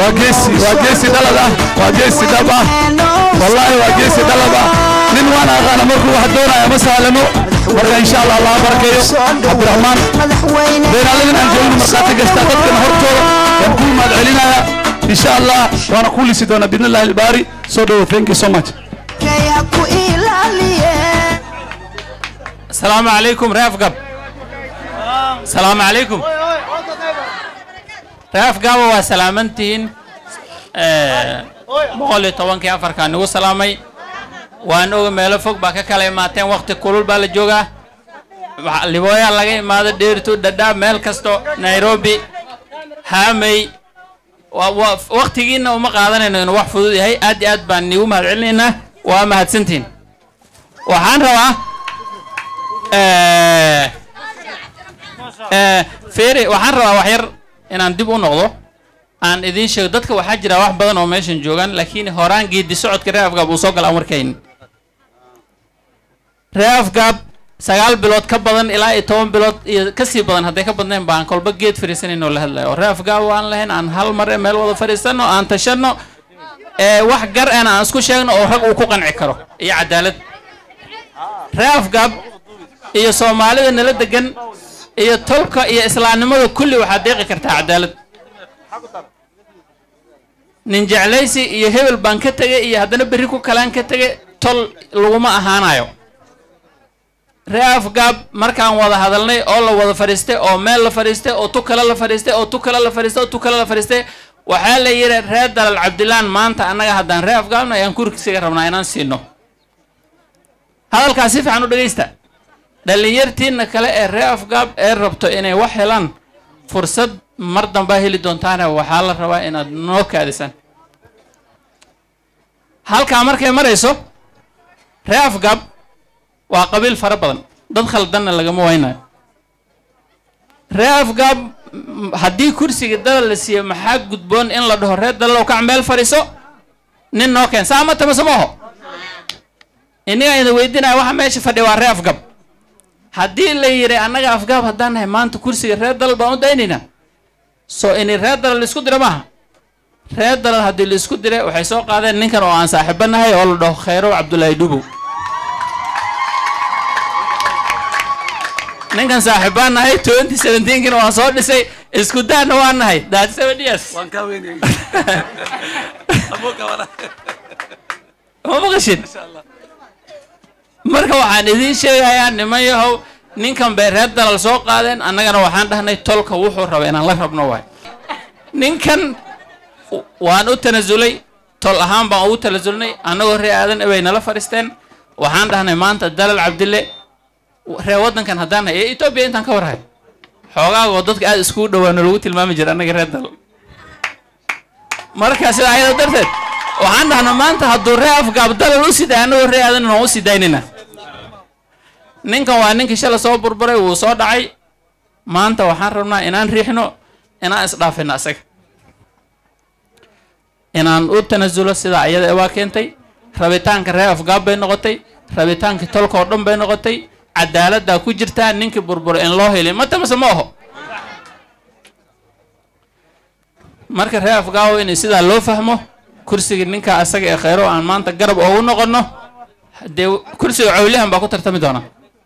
waa geesi waa geesi dhalad ah waa geesi dhab ah wallaahi waa geesi dhalad ah nin waan aqaana markuu wax doonaya ma sahlano marka insha allah allah barakeeyo cabdiraxmaan beeraaladan aan joogno markhaati gasta dadkana hortooda waan ku imaad celinaya insha allah waana ku lisi doonaa bidn illahi albaari soo dhowo thank you so much السلام عليكم رياف قب السلام عليكم رياف قب وسلامنتين boqol iyo tobankii afarkaa nagu salaamay waan oga meelo fog baa ka kala imaateen waqti kulul baa la joogaa Waxa- libooyaa laga imaado dheertu dhadhaab meel kasto nairobi haamey wa- wa- waqtigiina uma qaadanayno inuu wax fudud yahay aad iyo aad baan niigu mahad celinaynaa waa mahadsantihin waxaan rabaa Eh, eh, feere waxaan rabaa wax yar inaan dib u noqdo aan idiin sheego dadka waxaa jira wax badan oo meeshan joogaan laakiin horaan geedi socodka reer afgaab uu soo gala aan warkaynin reer afgaab sagaal bilood ka badan ilaa iyo toban bilood iyo kasii badan hadday ka badnayn baan kolba geed fadhiisanayn oo la hadlayo oo reer afgaab aan lahayn aan hal mar meel wada fadhiisano aan tashano ee wax gar ana aan isku sheegno oo rag uu ku qanci karo iyo cadaalad reer afgaab iyo soomaalida nala degan iyo tolka iyo islaamnimada kulli waxaad deeqi kartaa cadaalad nin jeclaysi iyo hebel baan ka tegay iyo haddana berri ku kalaan ka tegay tol laguma ahaanayo ree afgaab markaan wada hadalnay oo la wada fadhiistay oo meel la fadhiistay oo tu kale la fadhiistay oo tu kale la fadhiistay oo tu kale la fadhiistay waxaa la yidhi reer dalal cabdilaan maanta annaga haddaan ree afgaabna ayaan kursiga rabnaa inaan siino hadalkaas si fiican u dhegaysta dhallinyartiina kale ee ree afgaab ee rabto inay wax helaan fursad mar dambaa heli doontaane waxaa la rabaa inaad noo kaadisaan halkaa markay marayso ree afgaab waa qabiil fara badan dad khaldanna lagama waynayo ree afgaab m- haddii kursiga dalal la siiyo maxaa gudboon in la dhaho reer dalalow kac meel fadhiiso nin noo keen saa ma tamase ma oho innigaa idin weydiinaya waxa meesha fadhiya waa ree afgab haddii la yidhi annaga afgaab haddaan nahay maanta kursiga reer dalal baan u daynaynaa soo ini reer dalal laisku dira maaha reer dalal haddii laisku diray waxay soo qaadeen ninkan oo aan saaxiibo nahay oo la dhaho khayrow cabdulaahi dhubow ninkan saaxiibaan nahay twenty seventeenkina waan soo dhisay isku daana waan nahay thirty seven years ma maqashin marka waxaan idiin sheegayaa niman yahow ninkan bay reer dalal soo qaadeen annagana waxaan dhahnay tolka wuxuu raba inaan la rabno waay ninkan w- waan u tanasulay tol ahaan baan ugu tanasulnay annagoo ree aadan bay nala fadhiisteen waxaan dhahnay maanta dalal cabdille ree waddankan haddaan nahay ee etoobiya intaan ka warhay xoogaagoo dadka aada iskugu dhawaano lagu tilmaami jira annaga reer dalal marka sida ayada darteed waxaan dhahnay maanta hadduu ree afgaab dalal u siday annagoo ree aadan waan u sii daynayna ninkan waa ninkii shala soo burburay wuu soo dhacay maanta waxaan rabnaa inaan riixno inaan isdhaafino asaga inaan u tanasulo sidaa iyada waa keentay rabitaanka reer afgaab bay noqotay rabitaankii tolka oo dhan bay noqotay cadaaladdaa ku jirtaa ninkii burburay in loo helin ma tamase ma oho marka reer afgaawo in sidaa loo fahmo kursiga ninka asaga ee khayro aan maanta garab oogu noqono dee kursiga cawlihan baa ku tartami doona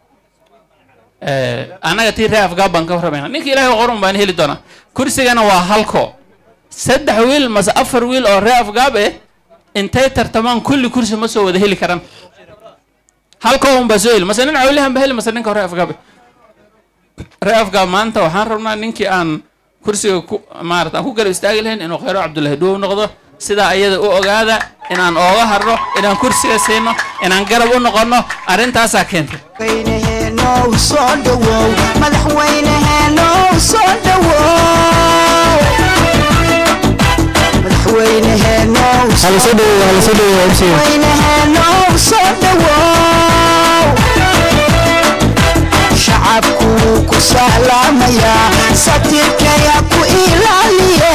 Eh, annaga tii reer afgaab baan ka warramayna ninka ilaahay qorun baan heli doonaa kursigana waa halko saddex wiil mase afar wiil oo reer afgaab eh intay tartamaan kulli kursi ma soo wada heli karaan halko un baa soo heli mase nin cawlihan ba heli mase ninka reer afgaab eh. reer afgaab maanta waxaan rabnaa ninkii aan kursiga ku maarata aan ku garab istaagi lahayn inuu khayro cabdullaahi dhuwow noqdo sidaa ayada u ogaada inaan ooga harno inaan kursiga siino inaan garab u noqonno arrintaasaa keentay madaxweyneheenow soo dhawow madaxweyneheenow soo dhawow madaxweyneheenow hala soo dhaweeyo hala soo dhaweeyo MC madaxweyneheenow soo dhawow shacabku wuu ku salaamayaa satirkaya ku ilaaliye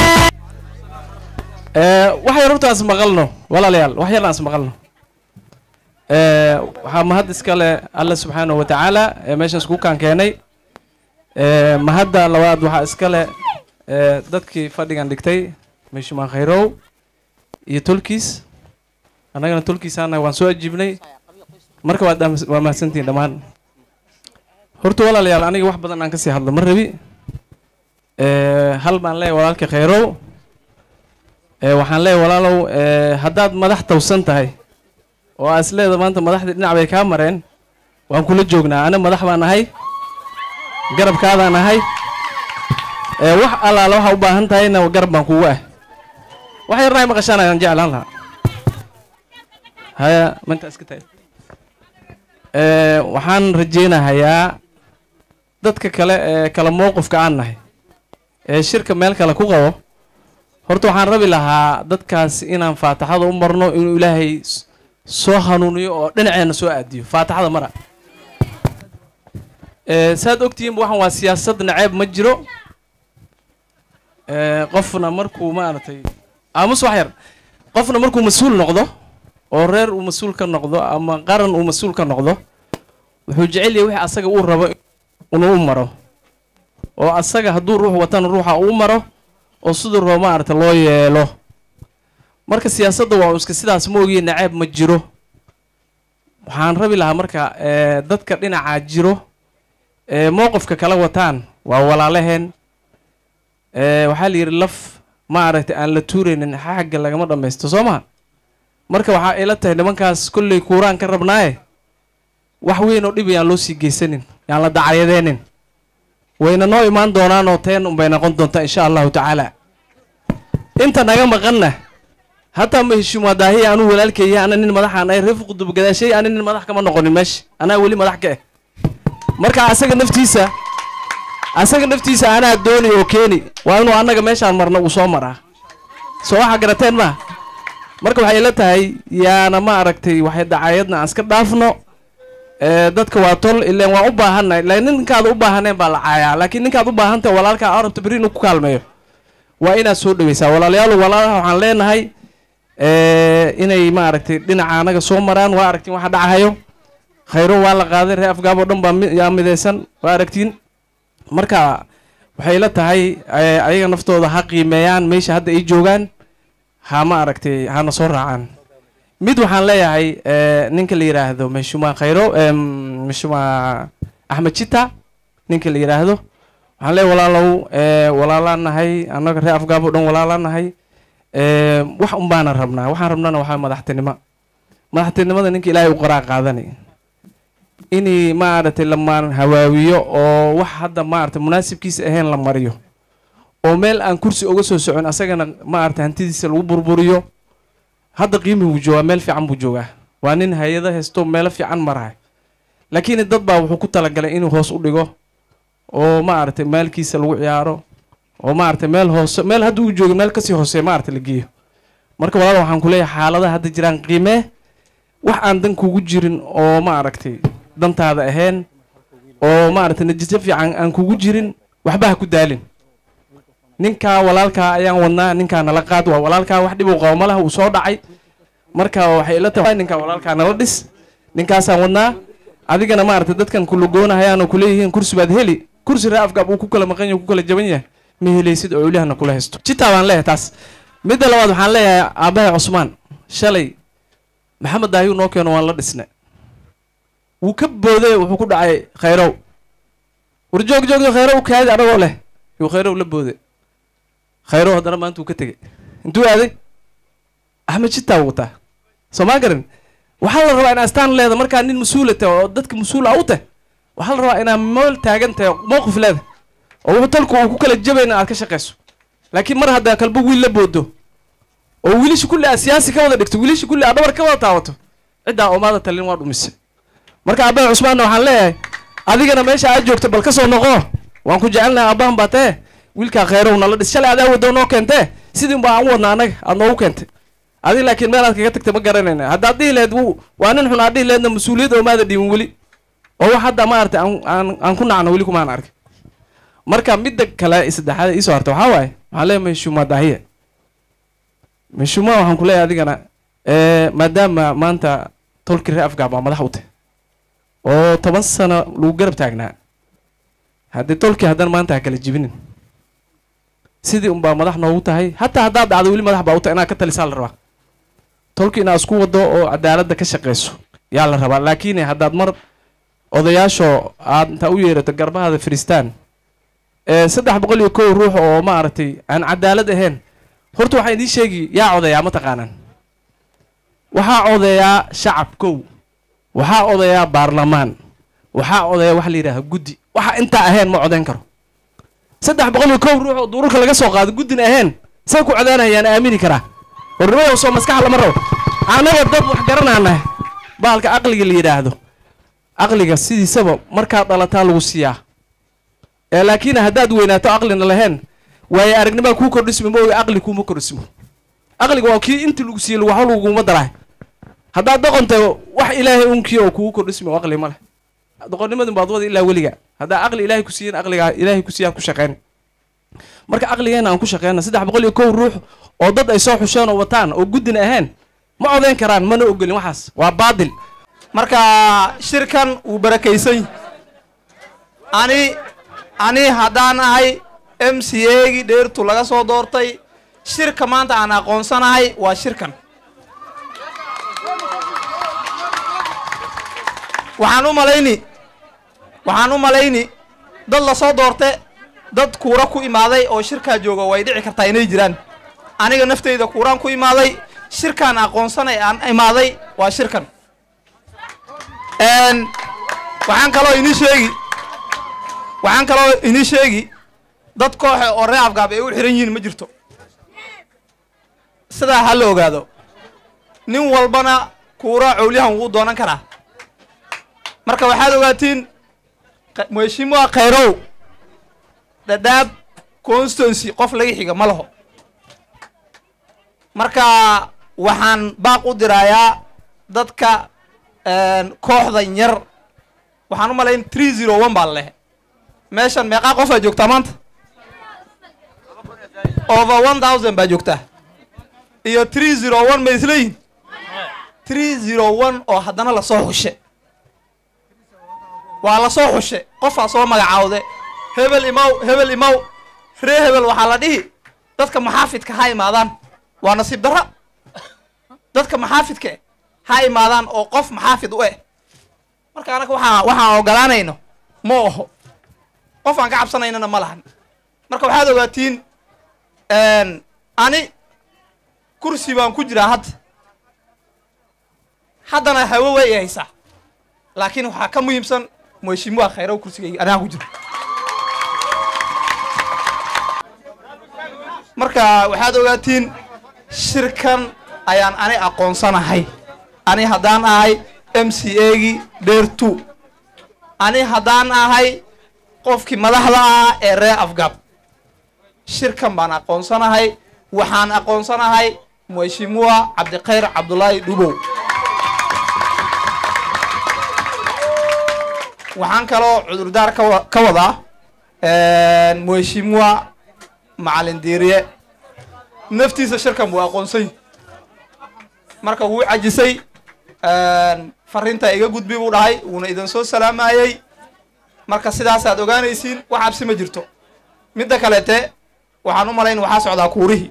wax yar hortaas maqalno walaalayaal wax yarna as maqalno Eh, waxaa mahad iskale alle subxaanahu wa tacaala ee meeshaas ku kaan keenay Eh, mahadda labaad waxaa iskale eh, dadkii fadhigan dhigtay meeshumaan khayrow iyo tolkiis annagana tolkiisaana waan soo ajiibnay marka waad dhaam- waa mahadsantihiin dhammaan horta walaalayaal aniga wax badan aan kasii hadlo ma rabi Eh, hal baan leeyahay walaalka khayrow Eh, waxaan leeyahay walaalow eh, haddaad madax tawsan tahay oo aa isleeda maanta madaxdii dhinac bay kaa mareen waan kula joognaa ana madax baan ahay garabkaadaan ahay Eh, wax allaala waxa u baahan tahayna garab baan kugu ah wax yarna ay maqashaan ayaan jeclaan lahaa haya manta iska tahay Eh, waxaan rajeynahayaa dadka kale ee kala mowqifka aan nahay ee shirka meel kale ku qabo horta waxaan rabi lahaa dadkaas inaan faataxada u marno inuu ilaahay s- soo hanuuniyo oo dhinaceena soo aadiyo faataxada mara Eh, saad ogtihiinba waxaan waa siyaasad naceeb ma jiro Eh, qofna markuu maaragtay aamus wax yar qofna markuu mas-uul noqdo oo reer uu mas-uul ka noqdo ama qaran uu mas-uul ka noqdo wuxuu jecel yahay wixii asaga uu rabo inuu u maro oo asaga hadduu ruux watana ruuxa uu maro oo siduu rabo maaragta loo yeelo marka siyaasadda waa iska sidaas ma ogiye naceeb ma jiro waxaan rabi lahaa marka eh, dadka dhinacaa jiro ee mowqifka kala wataan waa walaalaheen Eh, waxaa la yidhi laf maaragtay aan la tuuraynin xagga lagama dhammaysto soo maha marka waxaa ila tahay nimankaas kolley kuuraan ka rabnaaye wax weyn oo dhib yaan loo sii geysanin yaan la dacaryadeenin wayna noo imaan doonaan oo teen unbay noqon doontaa insha allahu tacaala inta naga maqanna hataa ma heshiimo daahiya anuu walaalkeeya ana nin madaxaan ay reer fuqudub gadaashay ana nin madax kama noqonin meesha anaa weli madax ka eh marka asaga naftiisa asaga naftiisa anaa dooni oo keeni waa inuu annaga meeshaan marno uu soo maraa soo waxa garateen ma marka waxay ila tahay yaana ma aragtay waxay dacayadna aan iska dhaafno ee dadka waa tol ileen waan u baahannahay laakiin ninkaad u baahaneen baa la caayaa laakiin ninkaad u baahantahay walaalkaa aa rabto beri inuu ku kaalmeeyo waa inaad soo dhaweysaa walaalayaal walaalaha waxaan leenahay ee, inay ma aragtay dhinaca anaga soo maraan waa aragtiin waxa dhacahayo khayro waa la qaaday reer afgaab oo dhan baa mi- yaa midaysan waa aragtiin marka waxay la tahay eh, ayaga naftooda ha qiimeeyaan meesha hadda ay joogaan ha ma aragtay hana soo raacaan mid waxaan leeyahay eh, ninka la yidhaahdo meshuma khayro em, meshuma axmed jita ninka la yidhaahdo waxaan leeyahay walaalow eh, walaalaan nahay annaga reer afgaab oo dhan walaalaan nahay eh, wax un baana rabnaa waxaan rabnana waxaa madaxtinimo madaxtinimada ninka ilaahay u qoraa qaadanay inay maaragtay lamaan hawaawiyo oo wax hadda maaragtay munaasibkiisa ahayn la mariyo oo meel aan kursi uga soo socon asagana maaragtay hantidiisa lagu burburiyo hadda qiimi buu joogaa meel fiican buu joogaa waa nin hay-ado haysto meelo fiican marahay laakiin dad baa wuxuu ku talagalay inuu hoos u dhigo oo maaragtay maalkiisa lagu ciyaaro oo maaragtay meel hoose meel hadda uu joogo meel kasii hoose maaragtay la geeyo marka walaal waxaan ku leeyahay xaaladaha hadda jiraan qiimee wax aan dan kugu jirin oo maaragtay dantaada ahayn oo maaragtay natiijo fiican aan kugu jirin waxba ha ku daalin ninkaa walaalkaa ayaan wadnaa ninkaa nala qaad waa walaalkaa wax dhib uu qabo ma laha uu soo dhacay marka waxay ila tahay ninkaa walaalkaa nala dhis ninkaasaan wadnaa adigana maaragtay dadkan kulagoonahayaan oo kuleeyihiin kursi baad heli kursi ree afgaab uu ku kala maqan yahay ku kala jaban yahay ma helaysid oo ilahna kula haysto jitaa baan leeyahay taas midda labaad waxaan leeyahay aabbahay cusmaan shalay maxamed daayuu noo keeno waan la dhisnay wuu ka booday wuxuu ku dhacay khayrow war joog joogdo khayrow kaadi anagoo leh yuu khayrow la booday khayrow haddana maanta uu ka tegey intuu aaday axmed jitaa wuu wataa soo maa garan waxaa la rabaa in astaan leeda markaa nin mas-uula tahay oo dadka mas-uul ah u tahay waxaa la rabaa inaa mool taagan tahay oo mowqif leeda oo wuxuu talku uu ku kala jabayna aad ka shaqayso laakiin mar haddaa kalba wiil la boodo oo wiilasha kulli aad siyaasi ka wada dhigto wiilasha kulli aad dhabar ka wada taawato ciddaa oomaada talin waa dhumisay marka aabbaha cusmaanna waxaan leeyahay adigana meesha aad joogto bal ka soo noqo waan ku jecelnahay aabbahan baa tee wiilkaa khayrow nala dhis shalay adaa wadoo noo keentee sidii baa aan u wadna annaga aad noogu keentay adiga laakiin meel aad kaga tagtay ma garanayna haddaad dhihi lahayd wuu waa nin xun aad dhihi lahaydna mas-uuliyad oomaada dhiibin weli oo wax hadda maaragtay aan aan aan ku nacno weli kumaan arkin marka midda kale saddexaad iisoo harta waxaa waaye waxaan leeyahay meshuma daahiye meshuma waxaan ku leeyahay adigana eh, maadaama maanta tolki reer afgaab waa madax u tahay oo toban sano lagu garab taagnaa haddii tolkii haddana maanta ha kala jibinin sidii unbaa madax noogu tahay hataa haddaad dhacdo weli madax baa u tahay inaad ka talisaa la rabaa tolki inaad isku wado oo cadaaladda ka shaqayso yaa la rabaa laakiin haddaad mar odayaasho aad intaa u yeerato garbahada firistaan ee saddex boqol iyo kow ruux oo maaragtay aan cadaalad ahayn horta waxaan idiin sheegi yaa odayaa ma taqaanaan waxaa odeeyaa shacab kow waxaa odeeyaa baarlamaan waxaa odeeyaa waxa la yidhaaha guddi waxa intaa ahayn ma codayn karo saddex boqol iyo kow ruux oo duurarka laga soo qaado guddina ahayn say ku codaanayaan aamini karaa warnimayow soo maskaxa lama rabo annaga dad wax garanaanahay baalka aqliga la yidhaahdo aqliga sidiisaba markaad dhalataa lagu siiyaa ee laakiin haddaad weynaato aqlina lahayn waaye aragnimaa kuu kordhismo ma oga aqli kuuma kordhismo aqliga waa kii inti lagu siiyey waxba laguma daraay haddaad doqonta wax ilaahay unkii oo kugu kordhismo aqli ma leh doqonnimadun baad wada ilaa weliga haddaa aqli ilaahay ku siiyen aqligaa ilaahay ku siiyaad ku shaqeyn marka aqligeena aan ku shaqeyna saddex boqol iyo kow ruux oo dad ay soo xusheen oo wataan oo guddina ahayn ma codayn karaan mana ogolin waxaas waa baadil marka shirkan wuu barakaysan yahay ani ani haddaan ahay m c a gii dheertu laga soo doortay shirka maanta aan aqoonsanahay waa shirkan waxaan u malayni waxaan u malayni dad lasoo doorte dad kuura ku imaaday oo shirkaa jooga way dhici kartaa inay jiraan aniga nafteyda kuuraan ku imaaday shirkaan aqoonsanay aan imaaday waa shirkan n waxaan kaloo inii sheegi waxaan kaloo inii sheegi dad kooxe oo reer afgaab ay u xiran yihiin ma jirto sidaa ha la ogaado nin walbana kuura cowlyahan wuu doonan karaa marka waxaad ogaatiin mheshimiwa khayrow dhadhaab constituency qof laga xiga ma laho marka waxaan baaq u diraayaa dadka kooxdan yar waxaan u malayn tree zero one baa lalehe meeshan meeqaa qofaa joogtaa maanta over one thousand baa joogtaa iyo tree zero one ma isleeyihin tree zero one oo haddana lasoo xushe waa lasoo xushe qofaa soo magacaawde hebel imaw hebel imaw ree hebel waxaa la dhihi dadka maxaafidka ha imaadaan waa nasiib darra dadka maxaafidka eh ha imaadaan oo qof maxaafid u eh marka anaga waxaa waxaan ogolaanayno ma oho qof aan ka cabsanaynana ma lahan marka waxaad ogaatiin ani kursi baan ku jiraa hadda haddana hawo way i haysaa laakiin waxaa ka muhiimsan mheshimiwa khayrow kursigayga anaga ku jiro marka waxaad ogaatiin shirkan ayaan ani aqoonsanahay ani haddaan ahay m c a gii dheer two ani haddaan ahay qofkii madaxda ah ee reer afgab shirkan baan aqoonsanahay waxaan aqoonsanahay mheshimiwa cabdikhayr cabdulaahi dhubow waxaan kaloo cudurdaar kawa ka wadaa mheshimiwa macalin diiriye naftiisa shirkan buu aqoonsay marka wuu cajisay fariinta iga gudbi buu dhahay wuuna idin soo salaamayey marka sidaasaad ogaanaysiin wax cabsi ma jirto midda kaleete waxaan u malayn waxaa socdaa kuurihii